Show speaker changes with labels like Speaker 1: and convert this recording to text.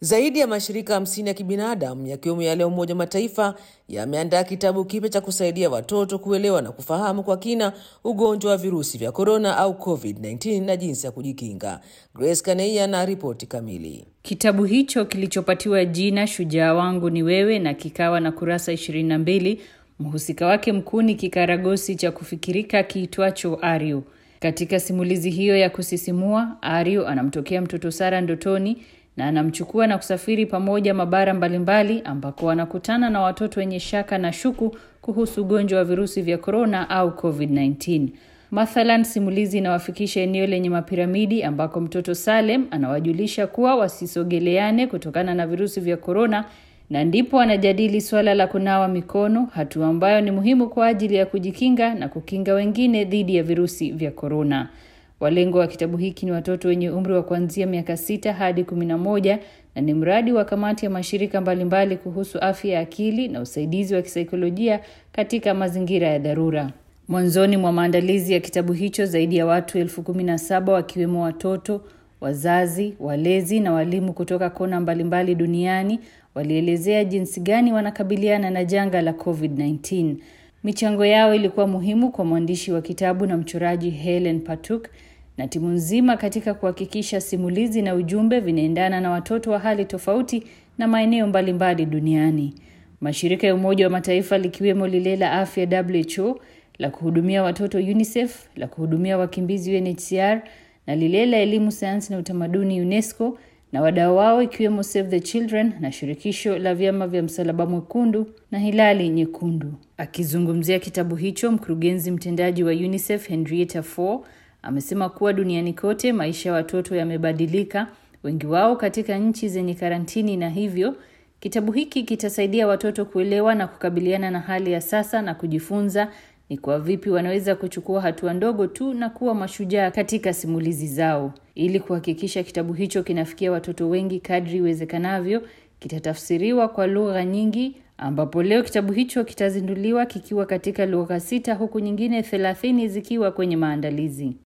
Speaker 1: Zaidi ya mashirika hamsini ya kibinadamu yakiwemo yale ya Umoja wa Mataifa yameandaa kitabu kipya cha kusaidia watoto kuelewa na kufahamu kwa kina ugonjwa wa virusi vya korona au COVID-19 na jinsi ya kujikinga. Grace Kaneia na ripoti kamili.
Speaker 2: Kitabu hicho kilichopatiwa jina Shujaa wangu ni wewe na kikawa na kurasa 22, mhusika wake mkuu ni kikaragosi cha kufikirika kiitwacho Aryo. Katika simulizi hiyo ya kusisimua, Aryo anamtokea mtoto Sara ndotoni na anamchukua na kusafiri pamoja mabara mbalimbali ambako wanakutana na watoto wenye shaka na shuku kuhusu ugonjwa wa virusi vya korona au COVID-19. Mathalan, simulizi inawafikisha eneo lenye mapiramidi ambako mtoto Salem anawajulisha kuwa wasisogeleane kutokana na virusi vya korona, na ndipo anajadili suala la kunawa mikono, hatua ambayo ni muhimu kwa ajili ya kujikinga na kukinga wengine dhidi ya virusi vya korona. Walengo wa kitabu hiki ni watoto wenye umri wa kuanzia miaka sita hadi kumi na moja na ni mradi wa kamati ya mashirika mbalimbali kuhusu afya ya akili na usaidizi wa kisaikolojia katika mazingira ya dharura. Mwanzoni mwa maandalizi ya kitabu hicho, zaidi ya watu elfu kumi na saba wakiwemo watoto, wazazi, walezi na walimu kutoka kona mbalimbali duniani walielezea jinsi gani wanakabiliana na janga la COVID-19. Michango yao ilikuwa muhimu kwa mwandishi wa kitabu na mchoraji Helen Patuk na timu nzima katika kuhakikisha simulizi na ujumbe vinaendana na watoto wa hali tofauti na maeneo mbalimbali duniani. Mashirika ya Umoja wa Mataifa likiwemo lile la afya WHO, la kuhudumia watoto UNICEF, la kuhudumia wakimbizi UNHCR na lile la elimu, sayansi na utamaduni UNESCO na wadau wao ikiwemo Save the Children na shirikisho la vyama vya Msalaba Mwekundu na Hilali Nyekundu. Akizungumzia kitabu hicho, mkurugenzi mtendaji wa UNICEF Henrietta Fore amesema kuwa duniani kote maisha ya watoto yamebadilika, wengi wao katika nchi zenye karantini, na hivyo kitabu hiki kitasaidia watoto kuelewa na kukabiliana na hali ya sasa na kujifunza ni kwa vipi wanaweza kuchukua hatua ndogo tu na kuwa mashujaa katika simulizi zao. Ili kuhakikisha kitabu hicho kinafikia watoto wengi kadri iwezekanavyo, kitatafsiriwa kwa lugha nyingi, ambapo leo kitabu hicho kitazinduliwa kikiwa katika lugha sita huku nyingine thelathini zikiwa kwenye maandalizi.